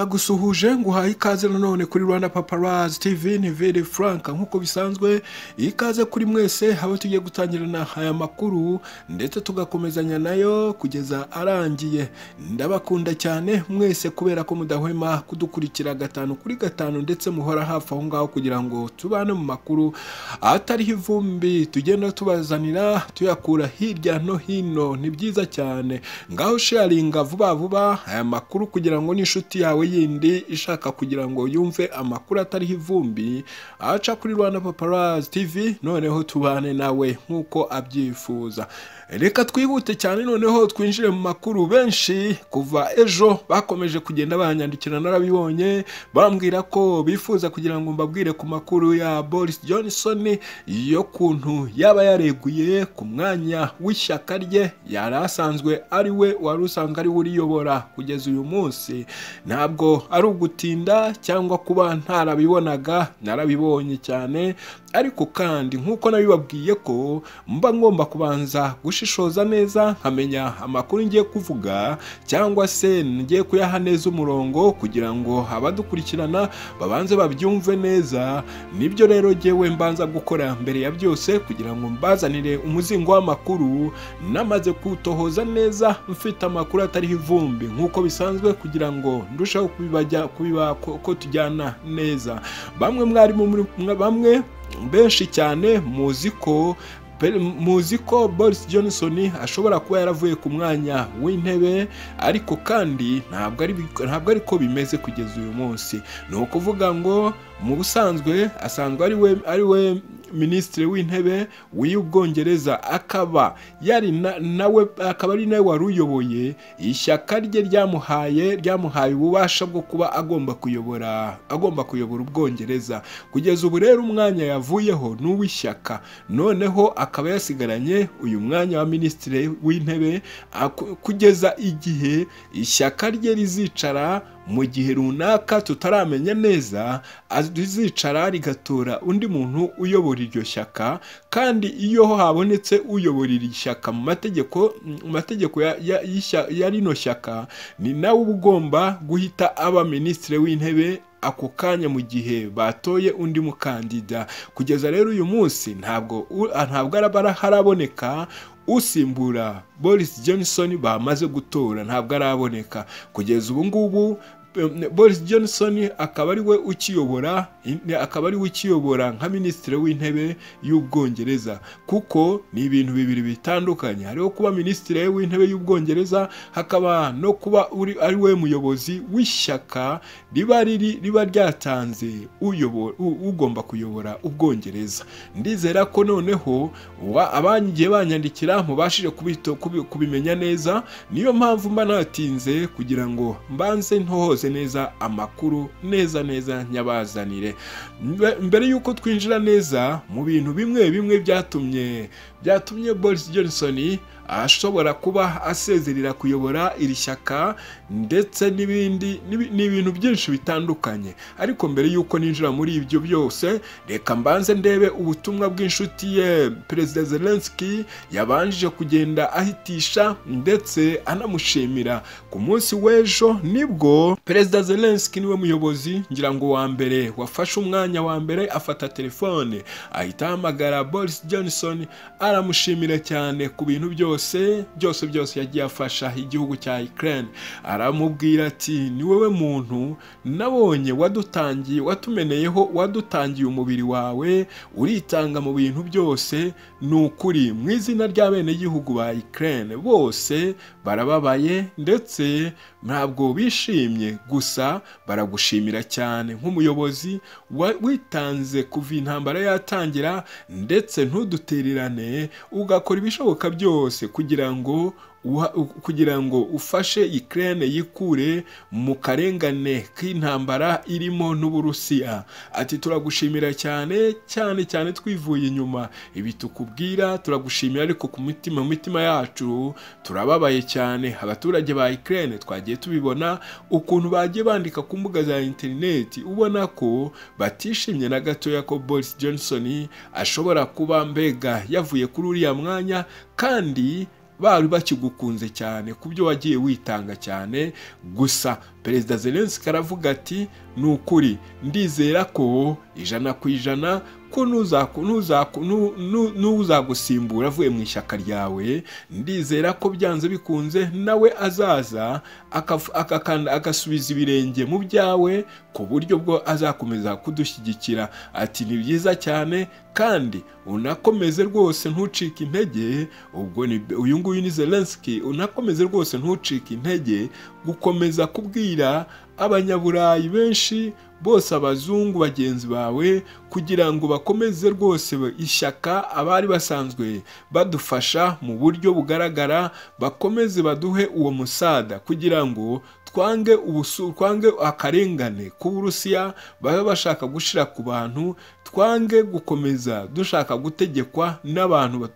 ndagusuhuje nguhaye ikaze nanone kuri rwanda paparazi tv nivere frank nk'uko bisanzwe ikaze kuri mwese haba tugiye gutangirana aya makuru ndetse tugakomezanya nayo kugeza arangiye ndabakunda cyane mwese kubera ko mudahwema kudukurikira gatanu kuri gatanu ndetse muhora hafi aho ngaho kugira ngo tubane mu makuru atariho ivumbi tugenda tubazanira tuyakura hirya no hino ni byiza cyane ngaho sharinga vuba vuba aya makuru kugira ngo n'inshuti yawe yindi ishaka kugira ngo yumve amakuru atariho ivumbi aca kuri rwanda paparazi tv noneho tubane nawe nk'uko abyifuza reka twihute cyane noneho twinjire mu makuru benshi kuva ejo bakomeje kugenda banyandikira narabibonye bambwira ko bifuza kugira ngo mbabwire ku makuru ya Boris Johnson yo kuntu yaba yareguye ku mwanya w'ishyaka rye yari asanzwe ari we wari usanga ari we uriyobora kugeza uyu munsi ntabwo ari ugutinda cyangwa kuba ntarabibonaga narabibonye cyane ariko kandi nk'uko nabibabwiye ko mba ngomba kubanza gushishoza neza nkamenya amakuru ngiye kuvuga cyangwa se ngiye kuyaha neza umurongo kugira ngo abadukurikirana babanze babyumve neza nibyo rero ngewe mbanza gukora mbere ya byose kugira ngo mbazanire umuzingo w'amakuru namaze kutohoza neza mfite amakuru atariho ivumbi nk'uko bisanzwe kugira ngo ndusheho kubiba ko tujyana neza bamwe mwarimu bamwe benshi cyane muzi ko muzi ko Boris Johnson ashobora kuba yaravuye ku mwanya w'intebe ariko kandi ntabwo ari ntabwo ariko bimeze kugeza uyu munsi ni ukuvuga ngo mu busanzwe asanzwe ari we ari we minisitiri w'intebe w'ubwongereza akaba yari nawe akaba ari nawe wari uyoboye ishyaka rye ryamuhaye ryamuhaye ububasha bwo kuba agomba kuyobora agomba kuyobora ubwongereza kugeza ubu rero umwanya yavuyeho ni uw'ishyaka noneho akaba yasigaranye uyu mwanya wa minisitiri w'intebe kugeza igihe ishyaka rye rizicara mu gihe runaka tutaramenya neza rizicara rigatora undi muntu uyobora iryo shyaka kandi iyo habonetse uyobora iri shyaka mu mategeko mu mategeko ya rino shyaka ni nawe uba ugomba guhita aba minisitiri w'intebe ako kanya mu gihe batoye undi mukandida kugeza rero uyu munsi ntabwo ntabwo haraboneka usimbura Boris Johnson bamaze gutora ntabwo araboneka kugeza ubu ngubu Boris Johnson akaba ari we ukiyobora akaba ari we ukiyobora nka minisitiri w'intebe y'ubwongereza kuko ni ibintu bibiri bitandukanye hariho kuba minisitiri w'intebe y'ubwongereza hakaba no kuba ari we muyobozi w'ishyaka riba riri riba ryatanze ugomba kuyobora ubwongereza ndizera ko noneho abangiye banyandikira mubashije kubimenya neza niyo mpamvu mba natinze kugira ngo mbanze ntohoze neza amakuru neza neza nyabazanire mbere y'uko twinjira neza mu bintu bimwe bimwe byatumye byatumye Boris Johnson ashobora kuba asezerera kuyobora iri shyaka ndetse n'ibindi ni ibintu byinshi bitandukanye ariko mbere y'uko ninjira muri ibyo byose reka mbanze ndebe ubutumwa bw'inshuti ye perezida Zelensky yabanje kugenda ahitisha ndetse anamushimira ku munsi w'ejo nibwo perezida Zelensky niwe muyobozi ngira ngo wa mbere wafashe umwanya wa mbere afata telefone ahita ahamagara Boris Johnson aramushimira cyane ku bintu byose byose byose byose yagiye afasha igihugu cya Ukraine aramubwira ati ni wowe muntu nabonye wadutangiye watumeneyeho wadutangiye umubiri wawe uritanga mu bintu byose ni ukuri mu izina ry'abenegihugu ba Ukraine bose barababaye ndetse ntabwo bishimye gusa baragushimira cyane nk'umuyobozi witanze kuva intambara yatangira ndetse ntudutererane ugakora ibishoboka byose kugira ngo kugira ngo ufashe Ukraine yikure mu karengane k'intambara irimo n'Uburusiya ati turagushimira cyane cyane cyane twivuye inyuma ibi tukubwira turagushimira ariko ku mitima mitima yacu turababaye cyane abaturage ba Ukraine twagiye tubibona ukuntu bagiye bandika ku mbuga za interineti ubona ko batishimye na gatoya ko Boris Johnson ashobora kuba mbega yavuye kuri uriya mwanya kandi bari bakigukunze cyane ku byo wagiye witanga cyane gusa perezida zelenski aravuga ati ni ukuri ndizera ko ijana ku ijana ko n'uzagusimbura avuye mu ishyaka ryawe ndizera ko byanze bikunze nawe azaza agasubiza ibirenge mu byawe ku buryo bwo azakomeza kudushyigikira ati ni byiza cyane kandi unakomeze rwose ntucike intege ubwo uyu nguyu ni zelenski unakomeze rwose ntucike intege gukomeza kubwira abanyaburayi benshi bose abazungu bagenzi bawe kugira ngo bakomeze rwose ishyaka abari basanzwe badufasha mu buryo bugaragara bakomeze baduhe uwo musada kugira ngo twange ubusu twange akarengane k'uburusiya babe bashaka gushira ku bantu twange gukomeza dushaka gutegekwa n'abantu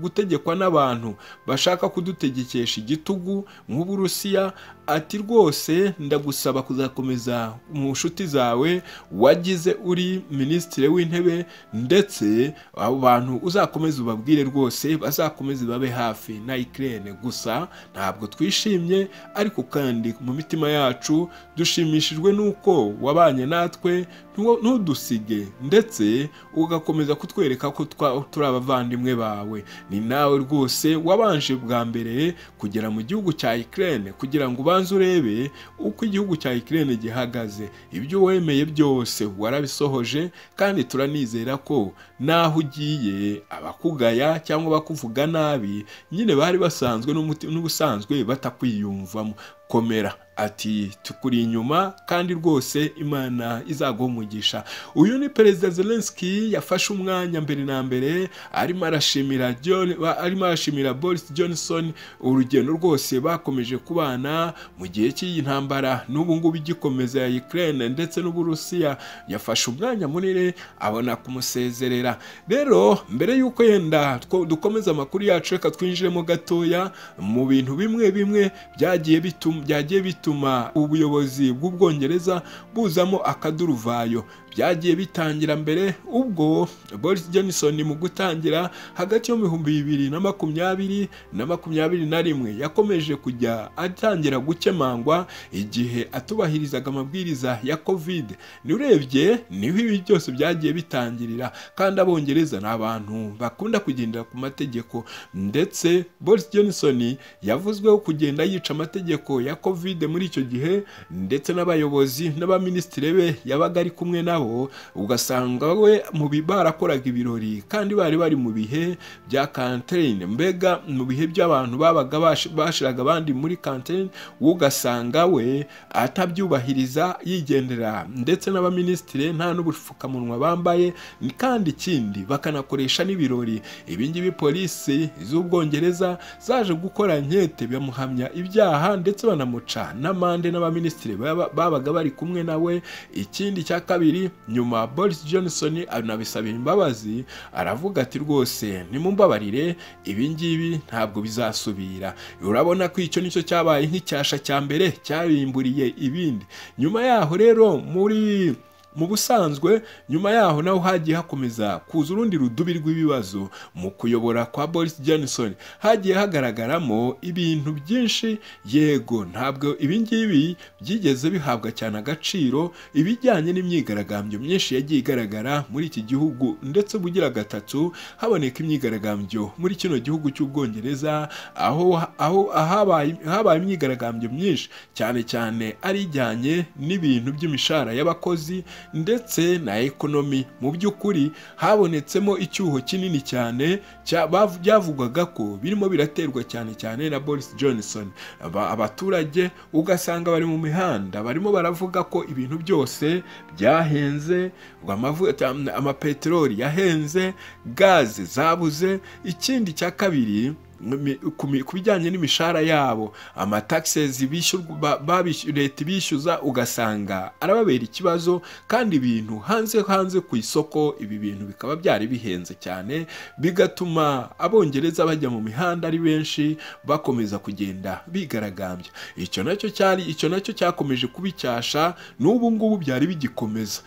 gutegekwa n'abantu bashaka kudutegekesha igitugu nk'uburusiya ati rwose ndagusaba kuzakomeza mu nshuti zawe wagize uri minisitiri w'intebe ndetse abo bantu uzakomeza ubabwire rwose bazakomeze babe hafi na ikirere gusa ntabwo twishimye ariko kandi mu mitima yacu dushimishijwe n'uko wabanye natwe ntudusige ndetse ugakomeza kutwereka ko turi abavandimwe bawe ni nawe rwose wabanje bwa mbere kugera mu gihugu cya ikirere kugira ngo ubanze urebe uko igihugu cya ikirere gihagaze ibyo wemeye byose warabisohoje kandi turanizera ko n'aho ugiye abakugaya cyangwa abakuvuga nabi nyine bari basanzwe n'ubusanzwe batakwiyumvamo komera ati tukuri inyuma kandi rwose imana umugisha uyu ni perezida zelenski yafashe umwanya mbere na mbere arimo arashimira John arimo arashimira Boris Johnson urugendo rwose bakomeje kubana mu gihe cy'iyi ntambara n'ubu ngubu igikomeza ya Ukraine ndetse n'Uburusiya yafashe umwanya munini abona kumusezerera rero mbere y'uko yenda dukomeza amakuru yacu reka twinjiremo gatoya mu bintu bimwe bimwe byagiye byagiye bituma bituma ubuyobozi bw'ubwongereza buzamo akaduruvayo byagiye bitangira mbere ubwo Boris Johnson mu gutangira hagati yo mihumbi bibiri na makumyabiri na makumyabiri na rimwe yakomeje kujya atangira gukemangwa igihe atubahirizaga amabwiriza ya covid urebye niho ibi byose byagiye bitangirira kandi abongereza ni abantu bakunda kugendera ku mategeko ndetse Boris Johnson yavuzweho kugenda yica amategeko ya covid muri icyo gihe ndetse n'abayobozi n'abaminisitiri be yabaga ari kumwe nabo ugasanga we mu barakoraga ibirori kandi bari bari mu bihe bya kantine mbega mu bihe by'abantu babaga bashiraga abandi muri kantine ugasanga we atabyubahiriza yigendera ndetse n'abaminisitiri nta n'ubupfukamunwa bambaye kandi ikindi bakanakoresha n'ibirori ibingibi polisi z'ubwongereza zaje gukora nkete bamuhamya ibyaha ndetse banamuca n'amande n'abaminisitiri babaga bari kumwe nawe ikindi cya kabiri nyuma Boris Johnson anabisabira imbabazi aravuga ati rwose nimumbabarire ibi ngibi ntabwo bizasubira urabona ko icyo nicyo cyabaye nk'icyasha cya mbere cyabimburiye ibindi nyuma yaho rero muri mu busanzwe nyuma yaho naho hagiye hakomeza kuza urundi rudubi rw'ibibazo mu kuyobora kwa Boris Johnson hagiye hagaragaramo ibintu byinshi yego ntabwo ibingibi byigeze bihabwa cyane agaciro ibijyanye n'imyigaragambyo myinshi yagiye igaragara muri iki gihugu ndetse bugira gatatu haboneka imyigaragambyo muri kino gihugu cy'ubwongereza aho aho habaye imyigaragambyo myinshi cyane cyane ari ijyanye n'ibintu by'imishahara y'abakozi ndetse na ekonomi mu by'ukuri habonetsemo icyuho kinini cyane byavugwaga ko birimo biraterwa cyane cyane na Boris Johnson abaturage ugasanga bari mu mihanda barimo baravuga ko ibintu byose byahenze amapeteroli yahenze gaze zabuze ikindi cya kabiri ku bijyanye n'imishahara yabo amataxes leta ibishyuza ugasanga arababera ikibazo kandi ibintu hanze hanze ku isoko ibi bintu bikaba byari bihenze cyane bigatuma abongereza bajya mu mihanda ari benshi bakomeza kugenda bigaragambya icyo nacyo cyari icyo nacyo cyakomeje kubicyasha n'ubu ngubu byari bigikomeza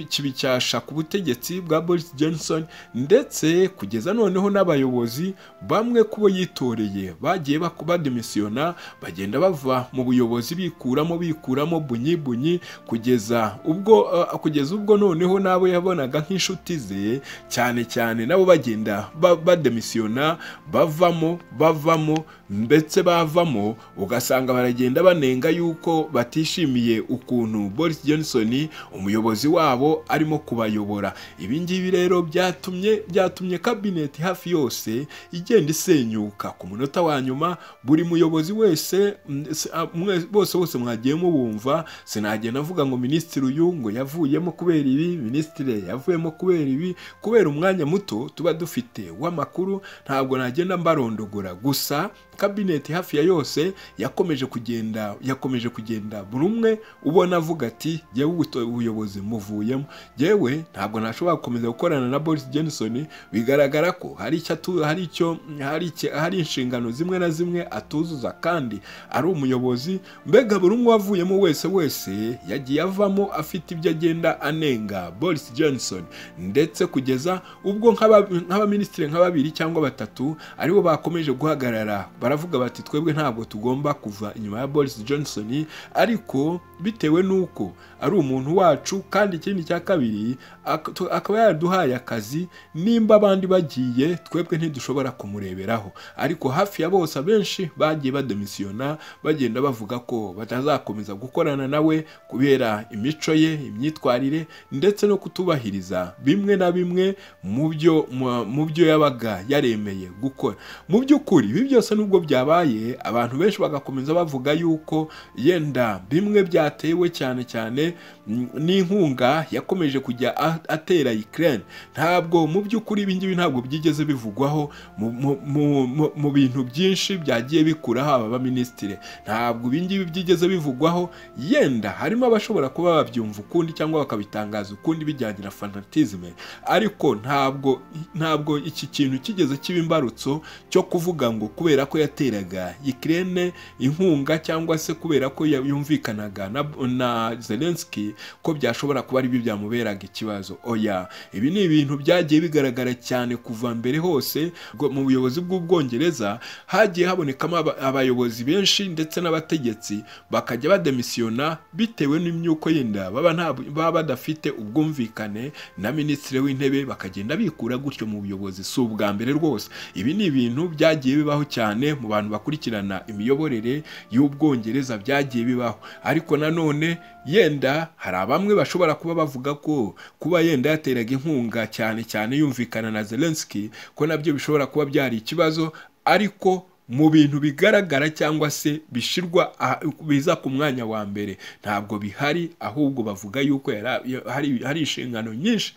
kibicyasha ku butegetsi bwa Boris Johnson ndetse kugeza noneho n'abayobozi bamwe kubo yita bitoreye bagiye baku- bademisiyona bagenda bava mu buyobozi bikuramo bikuramo bunyi bunyi kugeza ubwo eh, kugeza ubwo noneho n'abo yabonaga nk'inshuti ze cyane cyane nabo bagenda ba- bademisiyona bavamo bavamo ndetse bavamo ugasanga baragenda banenga yuko batishimiye ukuntu Boris Johnson umuyobozi wabo arimo kubayobora ibi ngibi rero byatumye byatumye kabineti hafi yose igenda isenyuka ku munota wa nyuma buri muyobozi wese mm, se- a- mwe- bose bose mwagiye mubumva sinagenda avuga ngo minisitiri uyu ngo yavuyemo kubera ibi minisitiri yavuyemo kubera ibi kubera umwanya muto tuba dufite w'amakuru ntabwo nagenda mbarondogora gusa kabineti hafi ya yose yakomeje kugenda yakomeje kugenda buri umwe ubona avuga ati jyewe ubuto- ubuyobozi muvuyemo jyewe ntabwo nashobora gukomeza gukorana na Boris Johnson bigaragara ko hari icyo atu- hari icyo hari iki- hari inshingano zimwe na zimwe atuzuza kandi ari umuyobozi mbega buri umwe wavuyemo wese wese yagiye avamo afite ibyo agenda anenga Boris Johnson ndetse kugeza ubwo nk'aba- nk'abaminisitiri nka babiri cyangwa batatu aribo bakomeje guhagarara baravuga bati twebwe ntabwo tugomba kuva inyuma ya Boris Johnson ariko bitewe n'uko ari umuntu wacu kandi ikindi cya kabiri ak- tu- akaba yaraduhaye akazi nimba abandi bagiye twebwe ntidushobora kumureberaho ariko hafi ya bose abenshi bagiye bademisiyona bagenda bavuga ko batazakomeza gukorana nawe kubera imico ye imyitwarire ndetse no kutubahiriza bimwe na bimwe mu byo mu- mu byo yabaga yaremeye gukora mu by'ukuri ibi byose nubwo byabaye abantu benshi bagakomeza bavuga yuko yenda bimwe byatewe cyane cyane mm, n'inkunga yakomeje kujya a- atera Ukraine ntabwo mu by'ukuri ibi ngibi ntabwo byigeze bivugwaho mu- mu- mu- mu- mu bintu byinshi byagiye bikuraho aba baminisitiri ntabwo ibi ngibi byigeze bivugwaho yenda harimo abashobora kuba babyumva ukundi cyangwa bakabitangaza ukundi bijyanye na fanatisme ariko ntabwo ntabwo iki kintu kigeze kiba imbarutso cyo kuvuga ngo kubera ko yateraga Ukraine inkunga cyangwa se kubera ko yumvikanaga na, na Zelensky ko byashobora kuba aribyo byamuberaga ikibazo oya ibi ni ibintu byagiye bigaragara cyane kuva mbere hose bwo- mu buyobozi bw'ubwongereza hagiye habonekamo aba- abayobozi benshi ndetse n'abategetsi bakajya bademisiyona bitewe n'imyuko yenda baba nta baba badafite ubwumvikane na minisitiri w'intebe bakagenda bikura gutyo mu buyobozi si ubwa mbere rwose ibi ni ibintu byagiye bibaho cyane mu bantu bakurikirana imiyoborere y'ubwongereza byagiye bibaho ariko nanone yenda hari abamwe bashobora kuba bavuga ko kuba yenda yateraga inkunga cyane cyane yumvikana na Zelensky ko nabyo bishobora kuba byari ikibazo ariko mu bintu bigaragara cyangwa se bishirwa aha- biza ku mwanya wa mbere ntabwo bihari ahubwo bavuga yuko yari- ya- hari hari inshingano nyinshi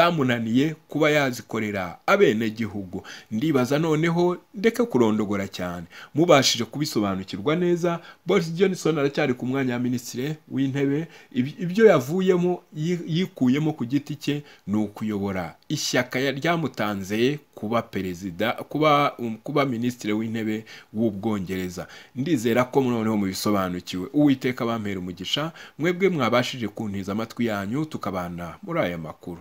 zamunaniye kuba yazikorera abenegihugu ndibaza noneho ndeke kurondogora cyane mubashije kubisobanukirwa neza Boris Johnson aracyari ku mwanya wa minisitiri w'intebe Ibi- ibyo yavuyemo yi- yikuyemo ku giti cye ni ukuyobora ishyaka ya- ryamutanze kuba perezida kuba um, kuba minisitiri w'intebe w'ubwongereza ndizera ko noneho mubisobanukiwe uwiteka bampera umugisha mwebwe mwabashije kuntiza amatwi yanyu tukabana muri aya makuru